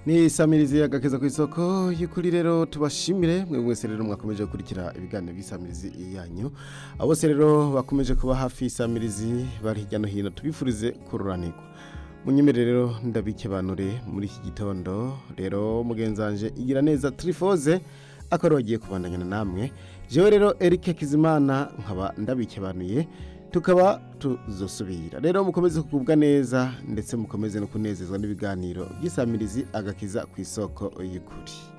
ni samirizi agakeza ku isoko y'ukuri rero tubashimire mwe mwese rero mwakomeje gukurikira ibiganiro by'isamirizi yanyu abo bose rero bakomeje kuba hafi y'isamirizi bari hirya no hino tubifurize kururanirwa munyemere rero ndabikebanure muri iki gitondo rero mugenzanje igira neza turifoze akaba bagiye kubandanyana namwe jewe rero Eric Kizimana nkaba ndabikebanuye tukaba tuzosubira rero mukomeze kugubwa neza ndetse mukomeze no kunezezwa n'ibiganiro by'isamirizi agakiza ku isoko y'ukuri